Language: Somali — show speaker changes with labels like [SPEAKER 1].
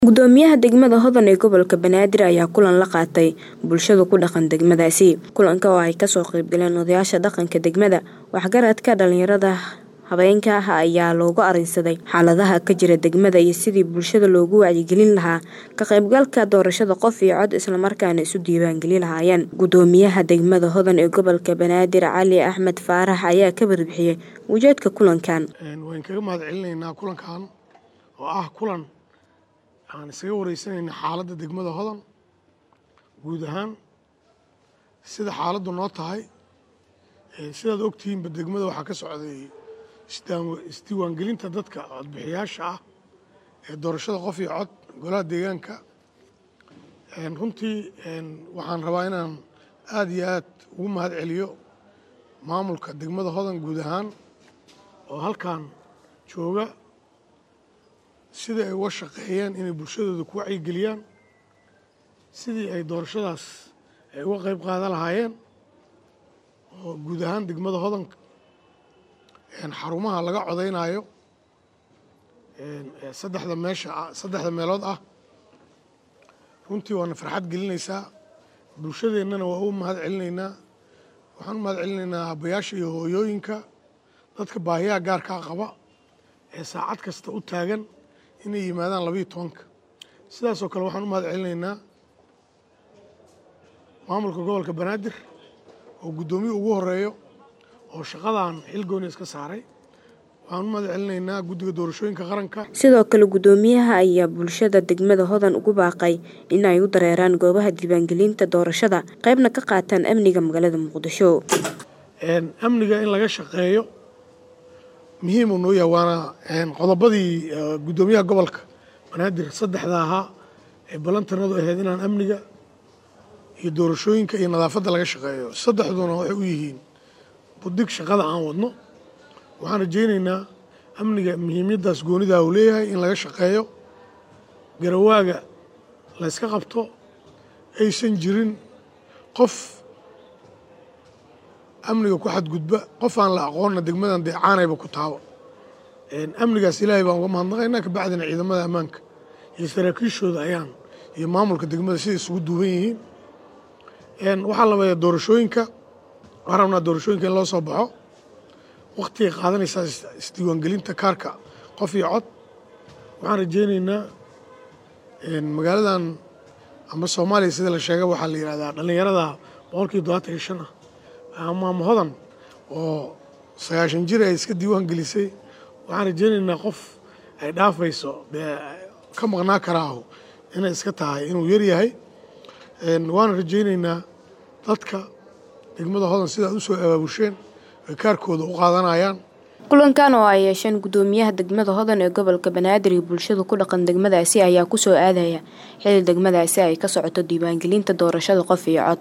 [SPEAKER 1] Gudoomiyaha degmada Hodan ee gobolka Banaadir ayaa kulan la qaatay bulshada ku dhaqan degmadaasi. Kulanka oo ay kasoo qayb galeen odayaasha dhaqanka degmada, waxgaradka, dhalinyarada, haweenka ah ayaa looga arinsaday xaaladaha ka jira degmada iyo sidii bulshada loogu wacyigelin lahaa ka qaybgalka doorashada qof iyo cod isla markaana isu diiwaan gelin lahaayeen. Gudoomiyaha degmada Hodan ee gobolka Banaadir Cali Axmed Faarax ayaa ka warbixiyay ujeedka kulankan.
[SPEAKER 2] waan kaga mahad celinaynaa kulankan oo ah kulan aan isaga wareysanayna xaaladda degmada Hodan guud ahaan sida xaaladdu noo tahay sidaad ogtihiinba degmada waxaa ka socday isdiiwaangelinta dadka codbixiyaasha ah ee doorashada qof iyo cod golaha deegaanka runtii waxaan rabaa inaan aad iyo aad ugu mahad celiyo maamulka degmada Hodan guud ahaan oo halkan jooga sidii ay uga shaqeeyeen inay bulshadooda ku wacyigeliyaan sidii ay doorashadaas ay uga qayb qaadan lahaayeen oo guud ahaan degmada Hodan xarumaha laga codeynayo saddexda meesha saddexda meelood ah runtii waana farxad gelinaysaa bulshadeennana waa u mahad celinaynaa waxaan u mahad celinaynaa aabbayaasha iyo hooyooyinka dadka baahiyaha gaarkaa qaba ee saacad kasta u taagan inay yimaadaan labayo tobanka sidaasoo kale waxaan u mahad celinaynaa maamulka gobolka banaadir oo guddoomiye ugu horeeyo oo shaqadan xilgooni iska saaray waxaan u mahad celinaynaa guddiga doorashooyinka qaranka
[SPEAKER 1] sidoo kale gudoomiyaha ayaa bulshada degmada Hodan ugu baaqay in ay u dareeraan goobaha diiwaangelinta doorashada qaybna ka qaataan amniga magaalada Muqdisho
[SPEAKER 2] amniga in laga shaqeeyo muhiim uu noo yahay waana qodobadii guddoomiyaha gobolka banaadir saddexda ahaa ee ballantanadu ahayd inaan amniga iyo doorashooyinka iyo nadaafadda laga shaqeeyo saddexduna waxay u yihiin budig shaqada aan wadno waxaan rajaynaynaa amniga muhiimyaddaas goonidaa uu leeyahay in laga shaqeeyo garawaaga la yska qabto aysan jirin qof amniga ku xadgudba qof aan la aqoonna degmadan dee caanayba ku taabo amnigaas ilaahay baan uga mahadnaqaynaa kabacdina ciidamada ammaanka iyo saraakiishooda ayaan iyo maamulka degmada siday isugu duuban yihiin waxaa labayaa doorashooyinka waxaan rabnaa doorashooyinka in loo soo baxo waktigay qaadanaysaa isdiiwaangelinta kaarka qof iyo cod waxaan rajaynaynaa magaaladan ama soomaaliya sida la sheega waxaa la yidhahdaa dhallinyarada boqolkiiba todobaatan iyo shan ah amaama hodan oo sagaashan jir ay iska diiwaan gelisay waxaan rajaynaynaa qof ay dhaafayso dee ka maqnaa karaaho inay iska tahay inuu yar yahay waana rajaynaynaa dadka degmada hodan sidaad u soo abaabusheen ay kaarkooda u qaadanayaan
[SPEAKER 1] kulankan oo ay yeesheen gudoomiyaha degmada Hodan ee gobolka Banaadir iyo bulshada ku dhaqan degmadaasi ayaa ku soo aadaya xilli degmadaasi ay ka socoto diiwaangelinta doorashada qof iyo cod